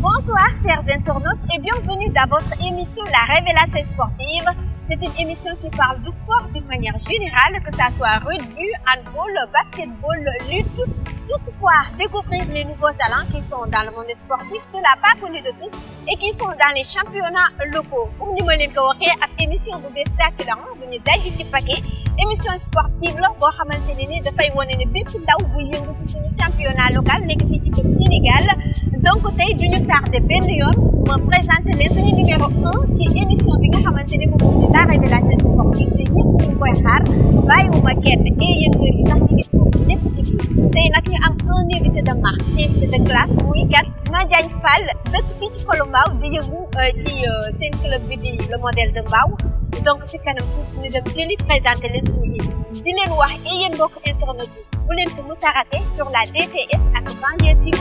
Bonsoir chers internautes et bienvenue dans votre émission La Révélation sportive. C'est une émission qui parle du sport d'une manière générale, que ça soit rugby, handball, basketball, lutte. Toutefois, découvrir les nouveaux talents qui sont dans le monde sportif, cela pas connu de tous et qui sont dans les championnats locaux. Comme ni ma leen ko waxee ak émission bu bees tàkk la bu ñu daj ci paquet émission sportive la boo xamante ne ni dafay wane ne bépp ndaw bu yëngu ci suñu championnat local nekk fii ci biir Sénégal donc tey duñu tardé benn yoon ma présenté leen suñu numéro un ci émission bi nga xamante ne moom mooy la révélation sportive te ñëpp ñu koy xaar bàyyiwuma kenn et yéen kër yi sax ci gis moom lépp ci biir tey nag ñu am un invité de marque invité de classe muy kat Madiagne Fall dëkk fii ci Kolombaaw di yëngu ci seen club bi di le modèle de Mbaaw donc ci kanam tuuti ñu dem jëli présenté leen suñu di leen wax et yéen mbokk internet yi bu leen ko mu sarate sur la DTS ak Banlieue TV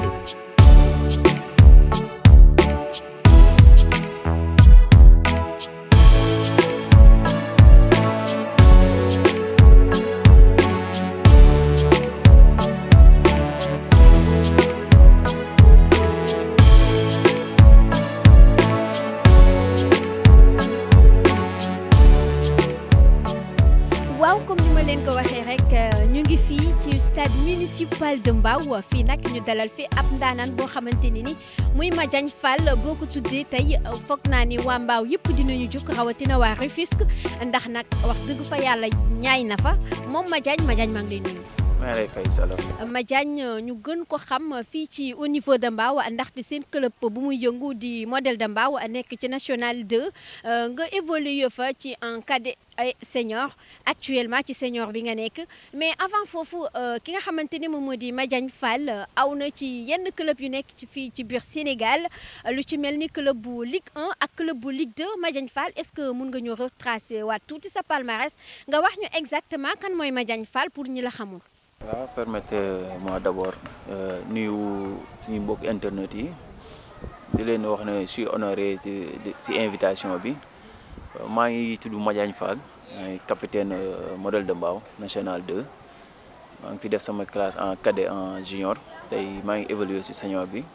waaw comme ni ma leen ko waxee rek ñu ngi fii ci stade municipal de Mbao fii nag ñu dalal fi ab ndaanaan boo xamante ni ni muy Madiagne Fall boo ko tuddee tey foog naa ni waa Mbao yëpp dinañu jug rawatina waa Rufisque ndax nag wax dëgg fa yàlla ñaay na fa moom Madiagne Madiagne maa ngi lay nuyu. maa ngi lay fay Salam. Madiagne ñu gën ko xam fii ci au niveau de Mbao ndaxte seen club bu muy yëngu di modèle de Mbao nekk ci national 2 nga évolué fa ci en cadet ay senior actuellement ci senior bi nga nekk mais avant foofu ki nga xamante ni moom moo di Madiagne Fall aw na ci yenn club yu nekk ci fii ci biir Sénégal lu ci mel ni club bu Ligue 1 ak club bu Ligue 2 Madiagne Fall est-ce que mun nga ñu retracer waat tuuti sa palmarès nga wax ñu exactement kan mooy Madiagne Fall pour ñi la xamul. waaw permettez-moi d'abord nuyu suñu mbokk internet yi di leen wax ne je suis honoré ci ci invitation bi maa ngi tudd Madiagne Fall maay capitaine modèle de Mbao national 2 maa ngi fi def sama classe en cadet en junior tey maa ngi évolué ci senior bi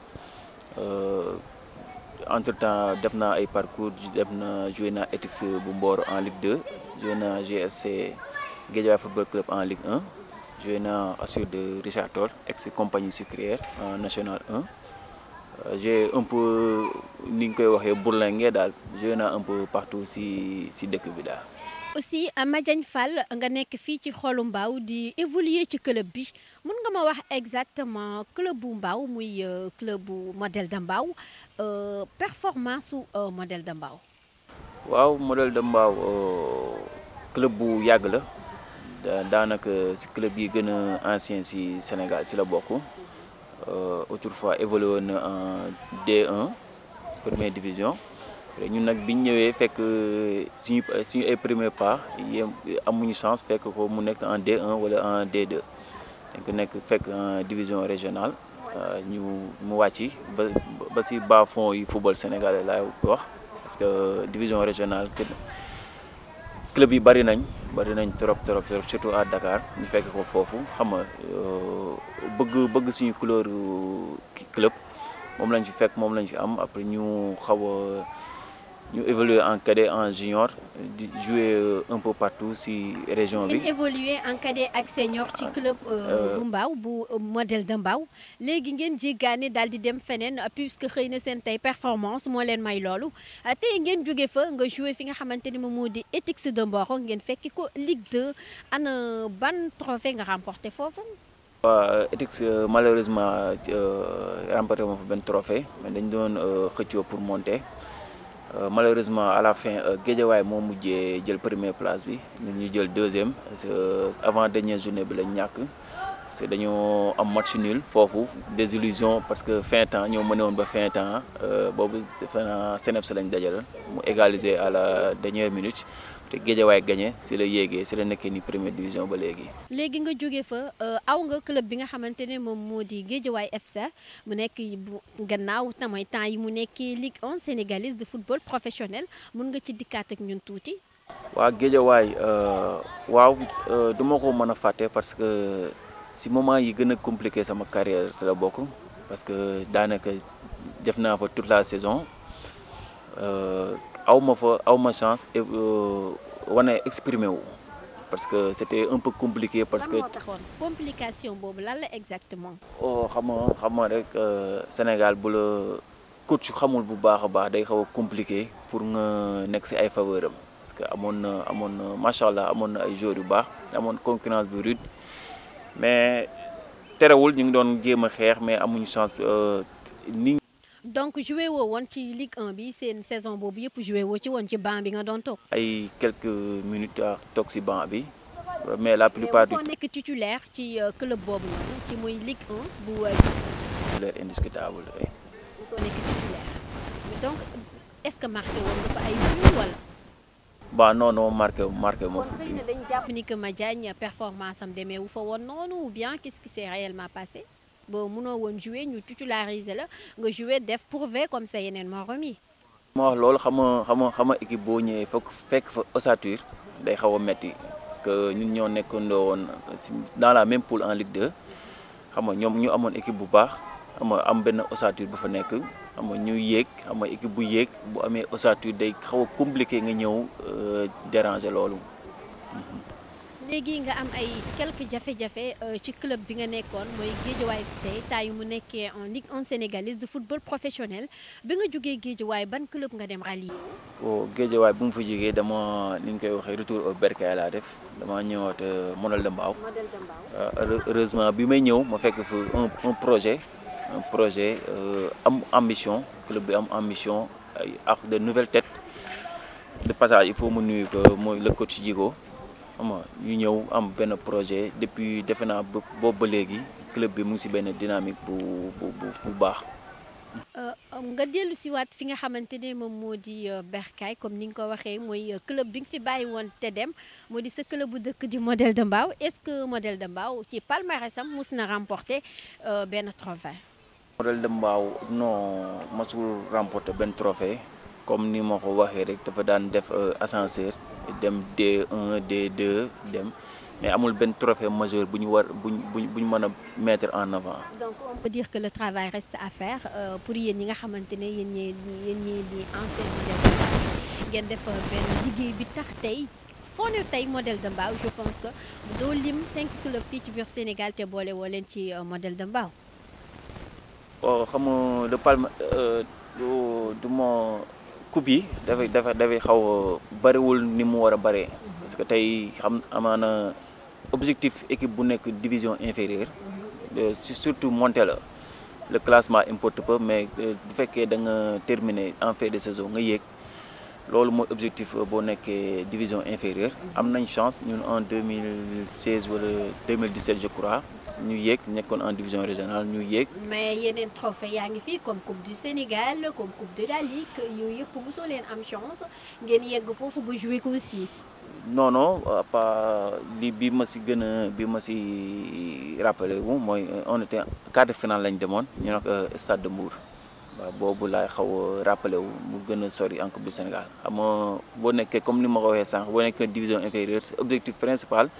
entre temps def naa ay parcours def na joué naa ETICS bu Mboro en Ligue 2 joué naa GFC Guédiawaye football club en Ligue 1 joué naa Assur de Richard Toll ex compagnie sucrière en national 1 j'ai un peu ni ñu koy waxee bourlingué daal joué naa un peu partout ci ci dëkk bi daal. aussi Madiagne Fall nga nekk fii ci xolu Mbao di évoluer ci club bi mun nga ma wax exactement club bu Mbao muy club bu modèle de Mbao performance su modèle de Mbao. waaw modèle de Mbao club bu yàgg la. daanaka ci club yi gën a ancien ci Sénégal ci la bokk autrefois évolué woon na en D1 première division ñun nag biñ ñëwee fekk suñu suñu ay premier pas yem amuñu chance fekk ko mu nekk en D1 wala en D2 dañ ko nekk fekk en division régionale ñu mu wàcc ba ba ci bas fond yi football sénégalais laay wax parce que division régionale club yi bari nañ bari nañ trop trop trop surtout à Dakar ñu fekk ko foofu xam nga bëgg bëgg suñu couleur club moom lañ fi fekk moom lañ fi am après ñu xaw a ñu évoluer en cadet en junior di jouer un peu partout ci région bi. ngeen évoluer en cadet ak senior ci club bu Mbao bu modèle de Mbao léegi ngeen jéggaane daal di dem feneen puisque xëy na seen tey performance moo leen may loolu tey ngeen jóge fa nga jouer fi nga xamante ni moom moo di ETICS de Mboro ngeen fekki ko Ligue 2 ana ban trophée nga remporté foofu. waaw ETICS malheureusement remporté moom fa benn trophée mais dañ doon xëccoo pour monter. Euh, malheureusement à la fin Guédiawaye moo mujjee jël première place bi ñun ñu jël deuxième parce que avant dernière journée bi lañ ñàkk parce que dañoo am match nul foofu désillusion parce que fin temps ñoo mëne woon ba fin temps boobu defe naa Seneps lañ dajal mu égaliser à la dernière minute te Guédiawaye gagné si la yéegee si la nekkee ni première division ba léegi. léegi nga jóge fa aw nga club bi nga xamante ne moom moo di Guédiawaye FC mu nekk bu gannaaw tamay temps yi mu nekkee Ligue 1 sénégalaise de football professionnel mun nga ci dikkaat ak ñun tuuti. waa Guédiawaye waaw du ma ko mën a fàtte parce que si moment yi gën a compliqué sama carrière si la bokk parce que daanaka def naa fa toute la saison aw ma fa aw ma chance wane exprimer wu parce que c'était un peu compliqué parce que. lan moo taxoon complication boobu lan la exactement. oh xam nga xam nga rek Sénégal bu la coach xamul bu baax a baax day xaw a compliqué pour nga nekk ci ay faveur am parce que amoon na amoon na macha allah amoon na ay joueurs yu baax amoon concurrence bu rude mais terewul ñu ngi doon jéem a xeex mais amuñu chance ni. donc joué woo woon ci Ligue 1 bi seen saison boobu yëpp joué woo ci woon ci banc bi nga doon toog. ay quelques minutes a toog ci banc bi mais la plupart du temps nekk titulaire ci club boobu noonu ci muy Ligue 1 bu. titulaire indiscutable oui. soo nekk titulaire donc est-ce que marqué woon nga fa ay buts wala. ba non non marqué marqué moo kon xëy na dañu jàpp ni que Madiagne performance am demee wu fa woon noonu ou bien qu'est-ce qui s'est réellement passé. boo mënoo woon jouer ñu titulariser la nga jouer def prouver comme ça yeneen morom yi. ma wax loolu xam nga xam nga xam nga équipe boo ñëwee fekk fekk fa ossature day xaw a metti parce que ñun ñoo nekkandoo woon dans la même poule en Ligue 2 xam nga ñoom ñu amoon équipe bu baax xam nga am benn ossature bu fa nekk xam nga ñu yéeg xam nga équipe bu yéeg bu amee ossature day xaw a compliqué nga ñëw déranger loolu. léegi nga am ay quelques jafe-jafe ci club bi nga nekkoon mooy Guédiawaye FC temps yu mu nekkee en Ligue 1 sénégalaise de football professionnel bi nga jógee Guédiawaye ban club nga dem rallier. oh Guédiawaye bu mu fa jógee dama ni ñu koy waxee retour au bercail laa def dama ñëwaat Modèle de Mbao. Modèle de Mbao. heureusement bi may ñëw ma fekk fa un un projet un projet am ambition club bi am ambition ay ak de nouvelles têtes de passage il faut mu nuyu ko mooy le coach Djigo. xam nga ñu ñëw am benn projet depuis defe naa boobu ba léegi club bi mu ngi ci benn dynamique bu bu bu baax. nga dellu si waat fi nga xamante ne moom moo di Bercail comme ni nga ko waxee mooy club bi nga fi bàyyi woon te dem moo di sa club bu dëkk di Modèle de Mbao est-ce que Modèle de Mbao ci palmarèsam mus na remporter benn trophée. Modèle de Mbao non masul remporter benn trophée comme ni ma ko waxee rek dafa daan def ascenseur. dem D1 D2 dem mais amul benn trophée majeur bu ñu war bu ñu bu ñu mën a mettre en avant. donc on peut dire que le travail reste à faire pour yéen ñi nga xamante ne yéen ñii yéen ñii di ancien modèle de Mbao ngeen def benn liggéey bi tax tey foo ne tey modèle de Mbao je pense que doo lim cinq clubs fii ci biir Sénégal te boole woo leen ci modèle de Mbao. oh xam nga de Palma du du ma. coupe yi dafay dafa dafay xaw a bariwul ni mu war a baree parce que tey xam amaana objectif équipe bu nekk division inférieure surtout monter la le classement importe peu mais bu fekkee da nga terminer en fin de saison nga yéeg loolu mooy objectif boo nekkee division inférieure am nañ chance ñun en 2016 wala 2017 je crois ñu yéeg nekkoon en division régionale ñu yéeg. mais yeneen trophée yaa ngi fii comme coupe du Sénégal comme coupe de la Ligue yooyu yëpp mosoo leen am chance ngeen yegg foofu ba jouer ko aussi. non non pas li bi ma si gën a bi ma si rappelé wu mooy on était quart de finale lañ demoon ñu nag stade de Mbour waaw boobu laay xaw a rappelé wu mu gën a sori en coupe du Sénégal xam nga boo nekkee comme ni ma ko waxee sànq boo nekkee division inférieure objectif principal.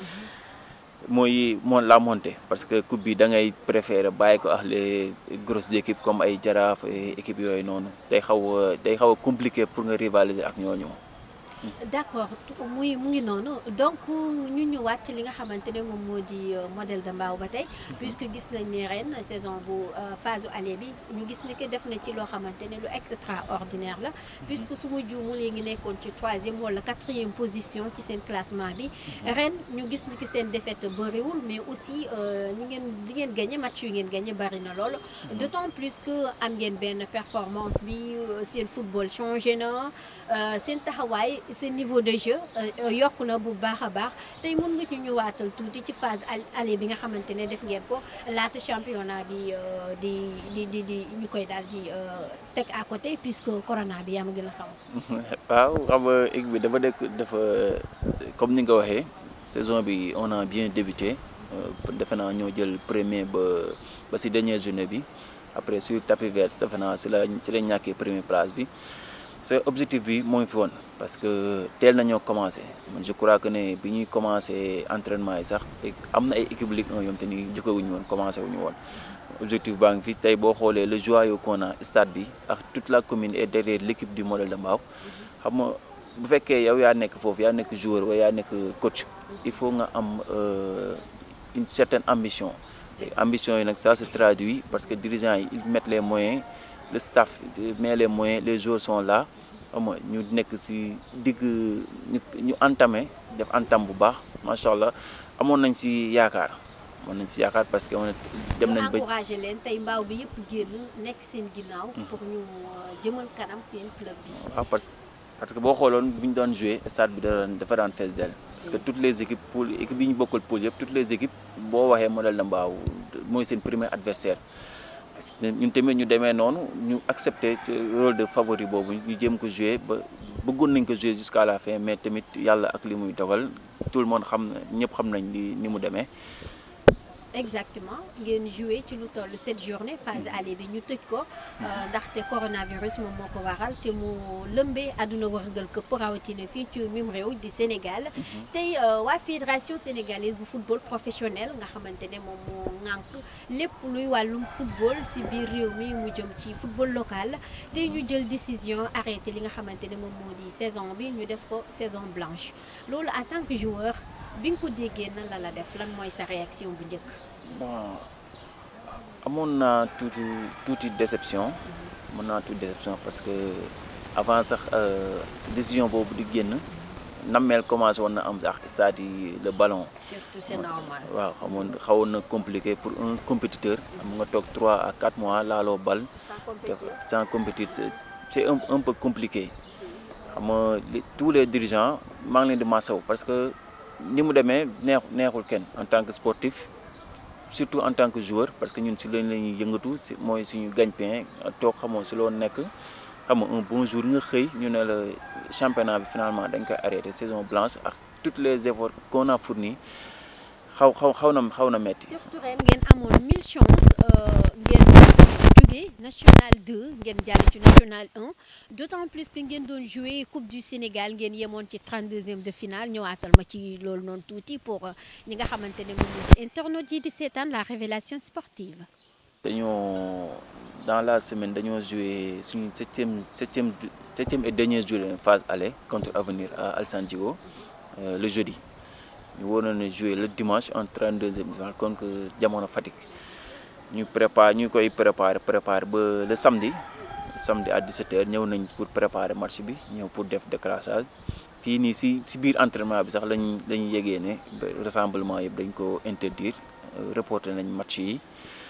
mooy moo la montée parce que coupe bi da ngay préférer bàyyi ko ak les grosses équipes comme ay jaraaf équipes yooyu noonu day xaw a day xaw a compliqué pour nga rivaliser ak ñooñu. d'accord muy mu ngi noonu donc ñu ñëwaat ci li nga xamante ne moom moo di modèle de Mbao ba tey puisque gis nañ ne ren saison bu phase aller bi ñu gis ni que def na ci loo xamante ne lu extraordinaire la puisque su ma juumul yi ngi nekkoon ci troisième wala quatrième position ci seen classement bi ren ñu gis ni que seen défaite bëriwul mais aussi ñi ngeen li ngeen gagné match yu ngeen gagné bëri na lool d'autant plus que am ngeen benn performance bi seen football changé na seen taxawaay seen niveau de jeu yokku na bu baax a baax tey mën nga ñu ñëwaatal tuuti ci phase aller bi nga xamante ne def ngeen ko laata championnat bi di di di di ñu koy daal di teg à côté puisque corona bi yaa ma gën a xam. waaw xam nga équipe bi dafa nekk dafa comme ni nga ko waxee saison bi on a bien débuté defe naa ñoo jël premier ba ba si dernière journée bi après sur tapis vert defe naa si la si la ñàkkee première place bi. c'est objectif bi moo ngi fi woon parce que teel nañoo commencé man je crois que ne bi ñuy commencé entraînement yi sax am na ay équipe Ligue 1 yom te ni jëkkawuñu woon commencé wuñu woon objectif baa ngi fi tey boo xoolee le joyau qu'on a stade bi ak toute la commune est derrière l'équipe du modèle de Mbao xam nga bu fekkee yow yaa nekk foofu yaa nekk joueur wala yaa nekk coach il faut nga am une certaine ambition ambition yi nag ça se traduit parce que dirigeants yi ils mettent les moyens le staff met les moyens les joueurs sont là xam nga ñu nekk ci digg ñu ñu entamé def entame bu baax macha allah amoon nañ ci yaakaar amoon nañ ci yaakaar parce que dem nañ ba encouragé leen tey mbaaw bi yëpp génn nekk seen ginnaaw. pour ñu jëmal kanam seen club bi. waaw parce parce que boo xooloon bu ñu doon joué stade bi da dafa daan fees dell parce que toutes les équipes poule équipe yi ñu bokkal poule yëpp toutes les équipes boo waxee modèle de Mbao mooy seen premier adversaire ñun tamit ñu demee noonu ñu accepter ce rôle de favori boobu ñu jéem ko jouer ba bëggoon nañ ko jouer jusqu'à la fin mais tamit yàlla ak li muy dogal tout le monde xam na ñëpp xam nañ li ni mu demee. exactement ngeen joué ci lu toll cette journée phase aller bi ñu tëj ko ndaxte coronavirus moom moo ko waral te mu lëmbee àdduna wërngal këpp rawatina fii ci mim réew di Sénégal tey waa fédération sénégalaise bu football professionnel nga xamante ne moom moo ŋànk lépp luy wàllum football si biir réew mi mu jëm ci football local tey ñu jël décision arrêté li nga xamante ne moom moo di saison bi ñu def ko saison blanche loolu en tant que joueur bi nga ko déggee nan la la def lan mooy sa réaction bu njëkk. bon amoon naa tuuti tuuti déception amoon naa tuuti déception parce que avant sax décision boobu di génn nammeel commencé woon na am sax stade yi le ballon. surtout c'est normal. waaw xamoon xawoon na compliqué pour un compétiteur am nga toog 3 à 4 mois laaloo bal. sans compétir c'est un un peu compliqué. xam nga tous les dirigeants maa ngi leen di masawu parce que ni mu demee neex neexul kenn en tant que sportif. surtout en tant que joueur parce que ñun si lañ la ñuy yëngatu si mooy suñu gagne-pain toog xamoo si loo nekk xam nga un bon jour nga xëy ñu ne la championnat bi finalement dañ koy arrêté saison blanche ak toutes les efforts qu'on a fournis xaw xaw xaw na xaw na metti surtout ren ngeen amoon mille chance ngeen jógee national 2 ngeen jàll ci national 1 d'autant plus que ngeen doon jouer coupe du Sénégal ngeen yemoon ci 32e de finale ñëwaatal ma ci loolu noonu tuuti pour ñi nga xamante ne moom mooy internautes yi di seetaan la révélation sportive. dañoo dans la semaine dañoo jouer suñu septième septième septième et dernier jour phase aller contre Avenir à Alassane Djigo le jeudi ñu waroon a jouer le dimanche en 32e finale contre Jamono Fatick. ñu prépare ñu koy préparer préparer ba le samedi samedi à 17h ñëw nañ pour préparer match bi ñëw pour def décrassage fii nii si si biir entraînement bi sax lañ lañu yégee ne rassemblement yëpp dañ ko interdire reporter nañ match yi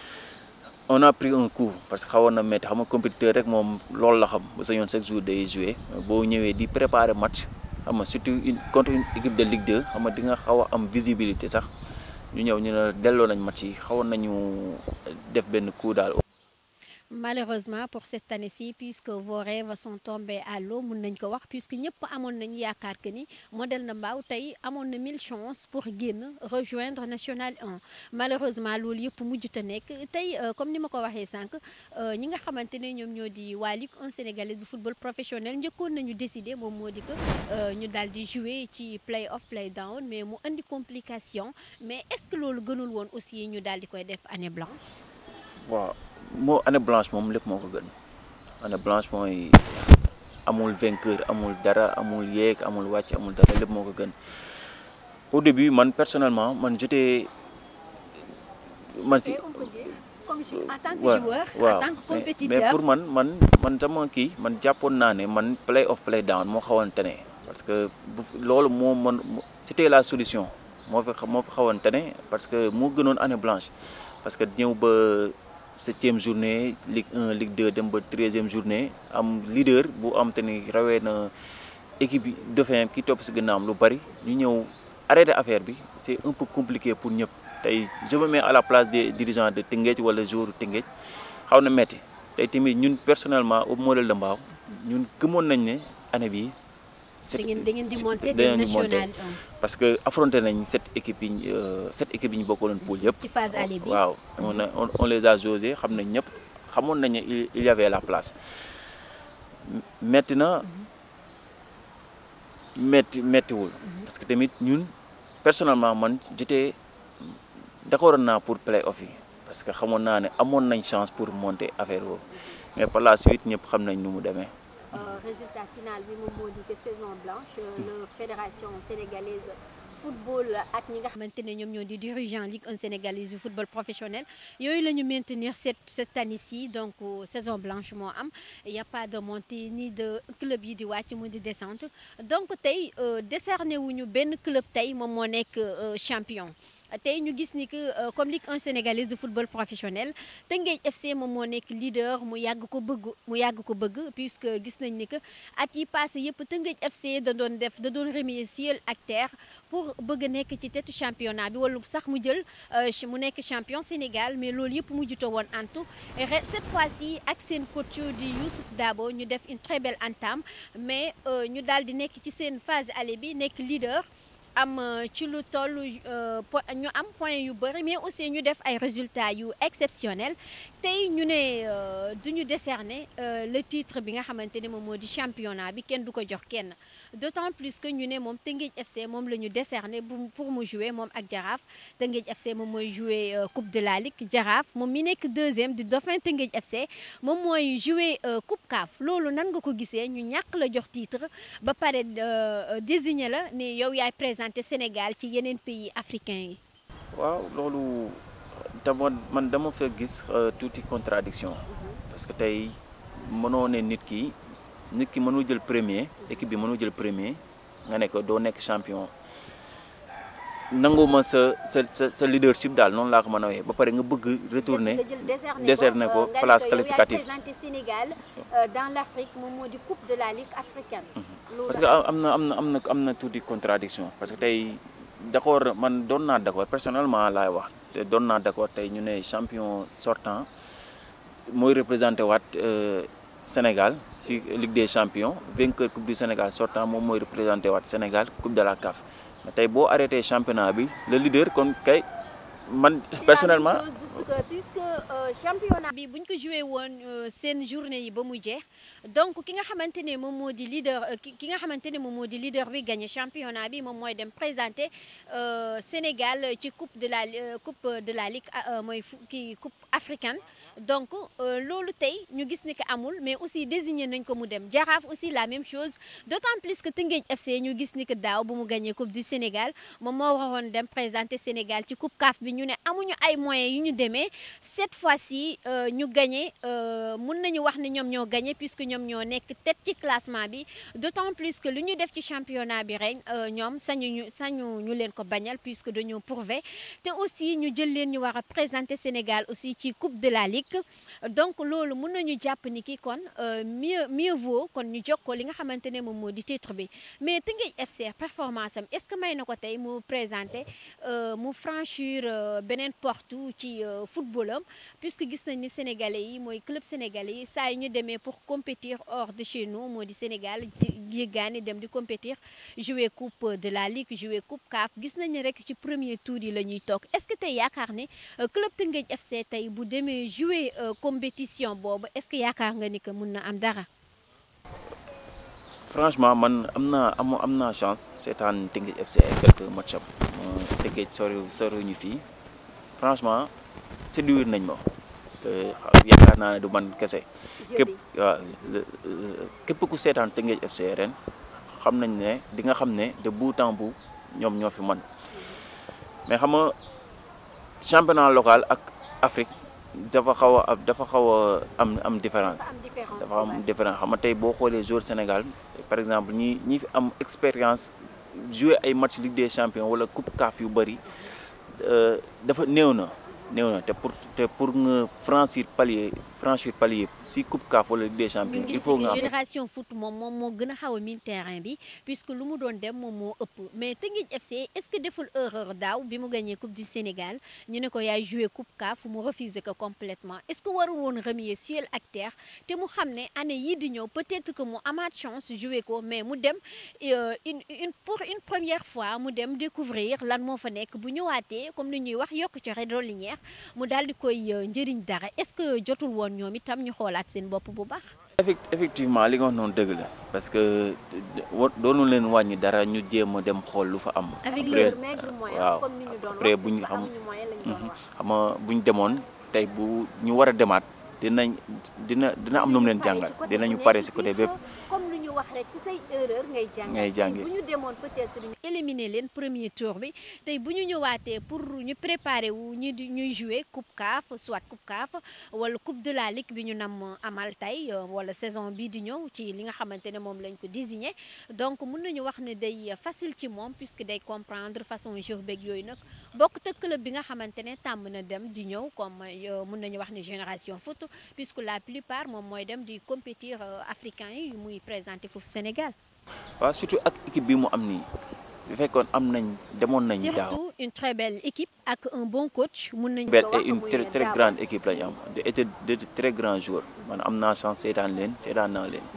on a pris un coup parce que xawoon na métti xam nga compétiteur rek moom loolu la xam ba sa yoon chaque jour day jouer boo ñëwee di préparer match xam nga surtout une contre une équipe de Ligue 2 xam nga di nga xaw a am visibilité sax ñu ñëw ñu ne delloo nañ match yi xawoon nañu def benn coup daal. malheureusement pour cette année-ci puisque vos rêves sont tombés à l'eau mun nañ ko wax puisque ñëpp amoon nañu yaakaar que ni modèle de Mbao tey amoon na mille chances pour génn rejoindre national 1 malheureusement loolu yëpp mujjut a nekk tey comme ni ma ko waxee sànq ñi nga xamante ne ñoom ñoo di waa Ligue 1 sénégalaise bu football professionnel njëkkoon nañu décider moom moo di que ñu daal di jouer ci play off play down mais mu indi complication mais est-ce que loolu gënul woon aussi ñu daal di koy def année blanche. waaw moo année blanche moom lépp moo ko gën année blanche mooy amul vainqueur amul dara amul yeeg amul wàcc amul dara lépp moo ko gën au début man personnellement man j'étais man si. comme en tant que waaw joueur waaw en tant que mais compétiteur mais pour man man man sama kii man jàppoon naa ne man play off play down moo xawoon tane parce que bu loolu moo mën c'était la solution moo fi moo fi xawoon tane parce que moo gënoon année blanche parce que ñëw ba septième journée Ligue 1 Ligue 2 dem ba treizième journée am leader bu am te ni rawee na équipe bi dauphin ki topp si gànnaawam lu bari ñu ñëw arrêter affaire bi c'est un peu compliqué pour ñëpp tey je me mets à la place des dirigeants de Tëngéej wala joueur Tëngéej xaw na metti tey tamit ñun personnellement au modèle de Mbao ñun gëmoon nañ ne année bii. da ngeen da ngeen di monter da ngeen dem di monter. national 1 parce que affronté nañ sept équipes yi ñu sept équipes yi ñu bokkaloon poule yëpp. ci phase aller bi waaw on a on on les a jauger xam nañ ñëpp xamoon nañ ne il il y avait la place metti na metti mettiwul parce que tamit ñun personnellement man j'étais d'accord naa pour play off yi parce que xamoon naa ne amoon nañ chance pour monter affaire boobu mais par la suite ñëpp xam nañ nu mu demee. résultat final bi moom moo di que saison blanche la fédération sénégalaise football ak ñi nga xamante ne ñoom ñoo di dirigeant Ligue 1 sénégalaise du football professionnel yooyu la ñu maintenir cette cette année-ci donc saison blanche moo am y a pas de montée ni de club yi di wàcc mu di descente donc tey décerné wuñu benn club tey moom moo nekk champion tey ñu gis ni que comme Ligue 1 sénégalaise de football professionnel Teungueth FC moom moo nekk leader mu yàgg ko bëgg mu yàgg ko bëgg puisque gis nañ ni que at yi passé yëpp Teungueth FC da doon def da doon remuer ciel ak terre pour bëgg a nekk ci tetu championnat bi wala sax mu jël mu nekk champion Sénégal mais loolu yëpp mujjuta woon antu cette fois-ci ak seen coach di Youssouf Dabo ñu def une très belle entame mais ñu daal di nekk ci seen phase aller bi nekk leader am ci lu toll ñu am point yu bëri mais aussi ñu def ay résultats yu exceptionnels tey ñu ne du ñu décerner le titre bi nga xamante ne moom moo di championnat bi kenn du ko jox kenn d'autant plus que ñu ne moom Teungueth FC moom la ñu décerner pour mu jouer moom ak Jaraaf Teungueth FC moom mooy jouer coupe de la ligue Jaraaf moom mi nekk deuxième di dauphin Teungueth FC moom mooy jouer coupe CAF loolu nan nga ko gisee ñu ñàkk la jox titre ba pare désigner la ne yow yaay présent te Sénégal ci yeneen pays africains yi. waaw loolu dama man dama fa gis tuuti contradiction parce que tey mënoo ne nit ki nit ki mënul jël premier équipe bi mënul jël premier nga ne ko doo nekk champion nanguma sa sa sa sa leadership daal noonu laa ko mën a waxee ba pare nga bëgg retourner décerner ko place qualificative représenté Sénégal dans l'Afrique moom moo di coupe de la Ligue africaine. parce que am na am na am na am na tuuti contradiction parce que tey d'accord man doon naa d'accord personnellement laay wax te doon naa d'accord tey ñu ne champion sortant mooy représenté waat Sénégal si Ligue des champions vainqueur coupe du Sénégal sortant moom mooy représenté waat Sénégal coupe de la CAF mais tey boo arrêté championnat bi le leader kon kay man personnellement. puisque championnat bi bu ñu ko joué woon seen journée yi ba mu jeex donc ki nga xamante ne moom moo di leader ki nga xamante ne moom moo di leader bi gagné championnat bi moom mooy dem présenter Sénégal ci coupe de la coupe de la ligue mooy kii coupe africaine donc loolu tey ñu gis ni que amul mais aussi désigné nañ ko mu dem Jaraaf aussi la même chose d'autant plus que Teungueth FC ñu gis ni que daaw bu mu gagné coupe du Sénégal moom moo waroon dem présenter Sénégal ci coupe CAF bi ñu ne amuñu ay moyens yu ñu demee cette fois-ci ñu gagné mun nañu wax ne ñoom ñoo gagné puisque ñoom ñoo nekk tête ci classement bi d'autant plus que lu ñu def ci championnat bi ren ñoom sañu ñu sañu ñu leen ko bañal puisque dañoo prouvé te aussi ñu jël leen ñu war a présenter Sénégal aussi ci coupe de la Ligue donc loolu mun nañu jàpp ni ki kon mieux mieux vaut kon ñu jokkoo li nga xamante ne moom moo di titre bi mais Teungueth FC performance am est-ce que may na ko tey mu présenter mu franchir beneen porte ci football am puisque gis nañ ni sénégalais yi mooy club sénégalais yi saa yi ñu demee pour compétir hors de chez nous moo di Sénégal jéggaani dem di compétir jouer coupe de la Ligue jouer coupe CAF gis nañu rek ci premier tour yi la ñuy toog est-ce que tey yaakaar ne club Teungueth FC tey bu demee jouer compétition boobu est-ce que yaakaar nga ni que mun na am dara. franchement man am naa am am naa chance seetaan Teungueth FC ay quelques match am Teungueth sori soriwuñu fii franchement séduire nañ ma te yaakaar naa ne du man kese. képp waaw képp ku seetaan Teungueth FC ren xam nañ ne di nga xam ne de bout en bout ñoom ñoo fi man mais xam nga championnat local ak Afrique dafa xaw a dafa xaw a am am différence. dafa am différence xam nga tey boo xoolee joueur Sénégal par exemple ñi ñi fi am expérience jouer ay match Ligue des champions wala coupe CAF yu bëri dafa néew na néew na te pour te pour nga franchir palier franchir palier si coupe CAF wala Ligue des champions il faut nga am génération foot moom moom moo gën a xaw a miin terrain bi puisque lu mu doon dem moom moo ëpp mais Teungueth FC est-ce que deful erreur daaw bi mu gagné coupe du Sénégal ñu ne ko yaay joué coupe CAF mu refusé ko complètement est-ce que warul woon remuer ciel ak terre te mu xam ne année yii di ñëw peut-être que mu amaat chance joué ko mais mu dem une une pour une première fois mu dem découvrir lan moo fa nekk bu ñëwaatee comme ni ñuy wax yokk ci redolinière mu daal di koy njëriñ dara est-ce que jotul woon kon ñoom itam ñu xoolaat seen bopp bu baax. effectivement li nga wax noonu dëgg la parce que doonu leen wàññi dara ñu jéem a dem xool lu fa am. avec leur maigre moyen waaw comme ni ñu doon après bu ñu xam xam nga bu ñu demoon tey bu ñu war a demaat dinañ dina dina am nu mu leen jàngal dinañu pare si côté bépp. comme lu ñu wax rek ci say erreur ngay jàng ngay jàngi bu ñu demoon peut-être ñu éliminer leen premier tour bi tey bu ñu ñëwaatee pour ñu préparer wu ñu di ñuy jouer coupe CAF soit coupe CAF wala coupe de la ligue bi ñu nam amal tey wala saison bii di ñëw ci li nga xamante ne moom lañ ko désigné donc mun nañu wax ne day facile ci moom puisque day comprendre façon jeu beeg yooyu nag bokk te club bi nga xamante ne tàmm na dem di ñëw comme mun nañu wax ne génération foot puisque la plupart moom mooy dem di compétir africain yi muy présenté foofu Sénégal. waaw surtout ak équipe bi mu am nii bu fekkoon am nañ demoon nañ daaw surtout une très belle équipe ak un bon coach mun nañu belle ko wax et une muy très très daaw. grande équipe lañu am de et de de très grands joueurs man am naa chance seetaan leen seetaan naa leen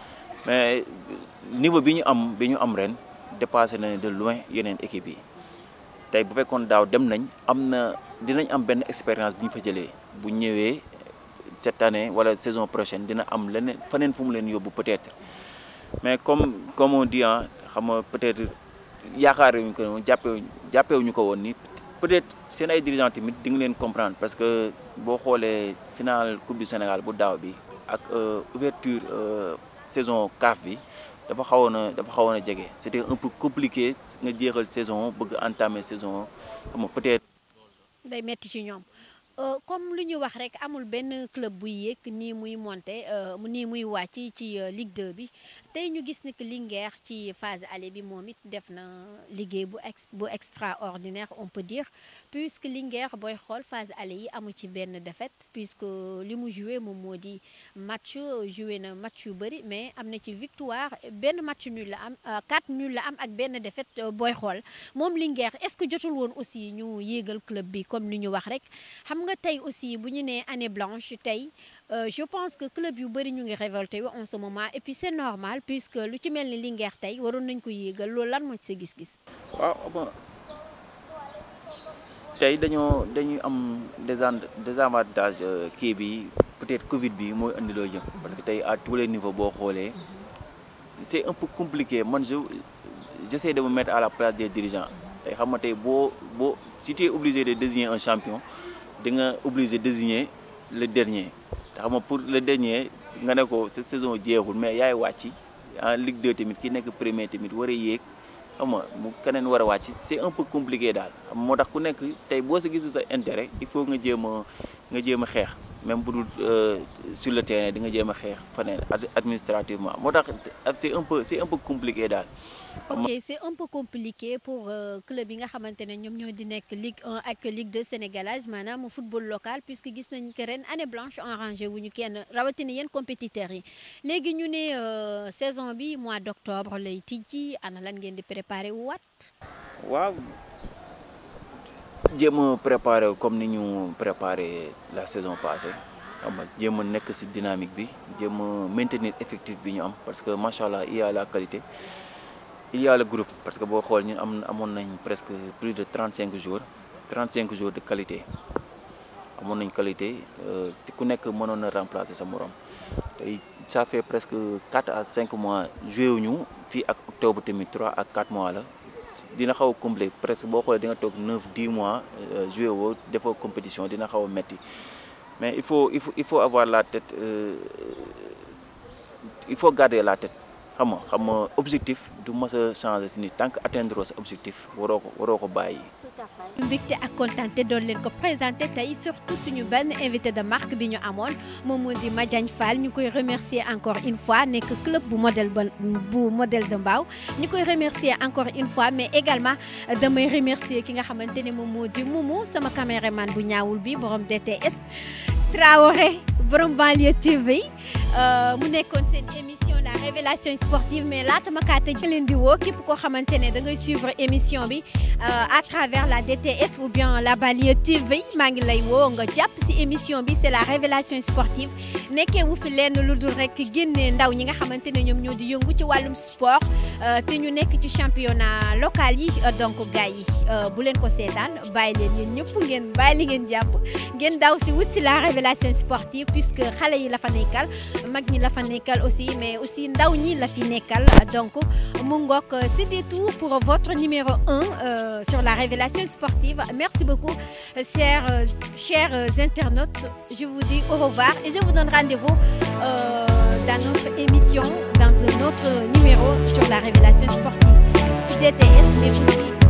mais niveau bi ñu am bi ñu am ren dépassé na de loin yeneen équipe yi tey bu fekkoon daaw dem nañ am na dinañ am benn expérience bu ñu fa jëlee bu ñëwee cette année wala saison prochaine dina am leneen faneen fu mu leen yóbbu peut-être mais comme comme on dit ah xam nga peut-être yaakaaruñu ko woon jàppewuñu jàppewuñu ko woon ni peut-être seen ay dirigeants tamit di nga leen comprendre parce que boo xoolee finale coupe du Sénégal bu daaw bi ak euh, ouverture euh, saison CAF bi dafa xawoon a dafa xawoon a jege c'était un peu compliqué nga jeexal saison bëgg entamer saison xam nga peut-être. day metti ci ñoom Euh, comme lu ñu wax rek amul benn club buy yéeg nii muy monter euh, nii muy wàcc ci euh, Ligue 2 bi tey ñu gis ni que Linguère ci phase aller bi moom it def na liggéey bu ex bu extraordinaire on peut dire puisque Linguère booy xool phase aller yi amu ci benn défaite puisque li mu joué moom moo di match joué na match yu bëri mais am na ci victoire benn match nul la am quatre nul la am ak benn défaite booy xool moom Linguère est-ce que jotul woon aussi ñu yéegal club bi comme li ñu wax rek xam nga tey aussi bu ñu nee année blanche tey euh, je pense que club yu bëri ñu ngi révolté wu en ce moment et puis c'est normal puisque lu ci mel ni Linguère tey waroon nañ ko yéegal loolu lan moo ci sa gis-gis. waaw bon tey dañoo dañuy am désan désavantage euh, kii bi peut-être Covid bi mooy indi loo jëm parce que tey à tous les niveaux boo xoolee c'est un peu compliqué man je j'essaie de me mettre à la place des dirigeants tey xam nga tey boo boo si tu es obligé de désigner un champion di nga obligé désigner le dernier te xam nga pour le dernier nga ne ko cette saison jeexul mais yaay wàcc en Ligue 2 tamit ki nekk premier tamit war a yéeg xam nga mu keneen war a wàcc c'est un peu compliqué daal xam nga moo tax ku nekk tey boo sa gisul sa intérêt il faut nga jéem a nga jéem a xeex même bu dul sur le terrain di nga jéem a xeex faneen ad- administrativement moo tax c'est un peu c'est un peu compliqué daal. ok c'est un peu compliqué pour euh, club yi nga xamante ne ñoom ñoo di nekk Ligue 1 ak Ligue 2 sénégalaise maanaam football local puisque gis nañ que ren année blanche arrangé wu ñu kenn rawatina yéen compétiteurs yi léegi ñu ne euh, saison bi mois d'octobre lay tijji ana lan ngeen di préparer wu waat. waaw jéem a préparer comme ni ñu préparer la saison passée xam nga jéem a nekk ci dynamique bi jéem a maintenir effectif bi ñu am parce que macha allah il y a la qualité il y a le groupe parce que boo xool ñun am amoon nañ presque plus de 35 jours 35 jours de qualité amoon nañ qualité euh, te ku nekk mënoon na remplacer sa morom tey ça fait presque 4 à 5 mois joué wuñu fii ak octobre tamit 3 à 4 mois la dina xaw a complet presque boo xoolee di nga toog 9 10 mois euh, joué woo defoo compétition dina xaw a metti mais il faut il faut il faut avoir la tête euh, il faut garder la tête xam nga xam nga objectif du mës a changer si nit tant que atteindre sa objectif waroo ko waroo ko bàyyi. tout à fait. mbégte ak kontaante doon leen ko présenté tey surtout suñu benn invité de marque bi ñu amoon moom moo di Madiagne Fall ñu koy remercier encore une fois nekk club bu modèle ba bu modèle de Mbao ñu koy remercier encore une fois mais également damay remercier ki nga xamante ne moom moo di Moumou sama caméraman bu ñaawul bi borom DTS Traoré borom banlieue TV mu nekkoon seen émission la révélation sportive mais laata ma kaa tëj leen di woo képp koo xamante ne da ngay suivre émission bi à travers la DTS ou bien la Banlieue TV maa ngi lay woo nga jàpp si émission bi c'est la révélation sportive nekkee wu fi lenn lu dul rek génne ndaw ñi nga xamante ne ñoom ñoo di yëngu ci wàllum sport te ñu nekk ci championnat local yi donc gars yi bu leen ko seetaan bàyyi leen yéen ñëpp ngeen bàyyi li ngeen jàpp ngeen daw si wut si la révélation sportive puisque xale yi la fa nekkal mag ñi la fa nekkal aussi mais aussi ndaw ñi la fi nekkal donc mu ngoog c'était tout pour votre numéro 1 sur la révélation sportive merci beaucoup chers chers internautes je vous dis au revoir et je vous donne rendez-vous dans notre émission dans un autre numéro sur la révélation sportive ci DTS mais aussi